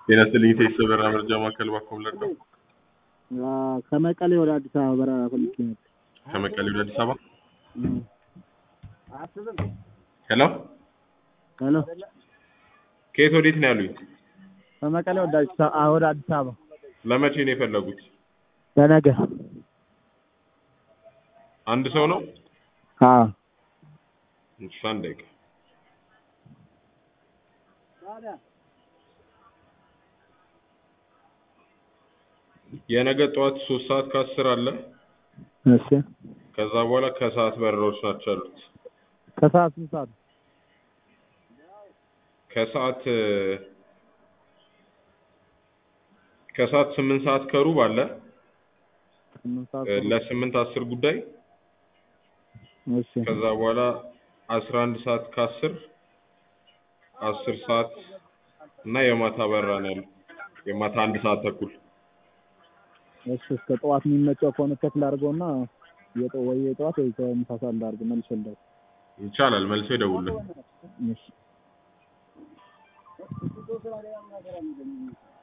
ጤና ይስጥልኝ ቴስ በራ መረጃ ማዕከል ባኮም ለዶ ከመቀሌ ወደ አዲስ አበባ በረራ ፈልጌ ነበር። ከመቀሌ ወደ አዲስ አበባ ሄሎ ሄሎ ከየት ወዴት ነው ያሉኝ? ከመቀሌ ወደ አዲስ አበባ ወደ አዲስ አበባ ለመቼ ነው የፈለጉት? ለነገ። አንድ ሰው ነው? አዎ እሺ አንድ ደቂቃ የነገ ጠዋት ሶስት ሰዓት ከአስር አለ። እሺ ከዛ በኋላ ከሰዓት በረራዎች ናቸው ያሉት። ከሰዓት ስንት ሰዓት? ከሰዓት ከሰዓት ስምንት ሰዓት ከሩብ አለ ስምንት ሰዓት እ ለስምንት አስር ጉዳይ እሺ ከዛ በኋላ አስራ አንድ ሰዓት ከአስር አስር ሰዓት እና የማታ በረራ ነው ያለው። የማታ አንድ ሰዓት ተኩል እሺ እስከ ጠዋት የሚመቸው ከሆነ ከፍል አድርገውና የጠ- ወይ የጠዋት ወይ ከምሳ ሰዓት ላድርግ መልሼ ልደውል። ይቻላል። መልሶ ይደውልልን። እሺ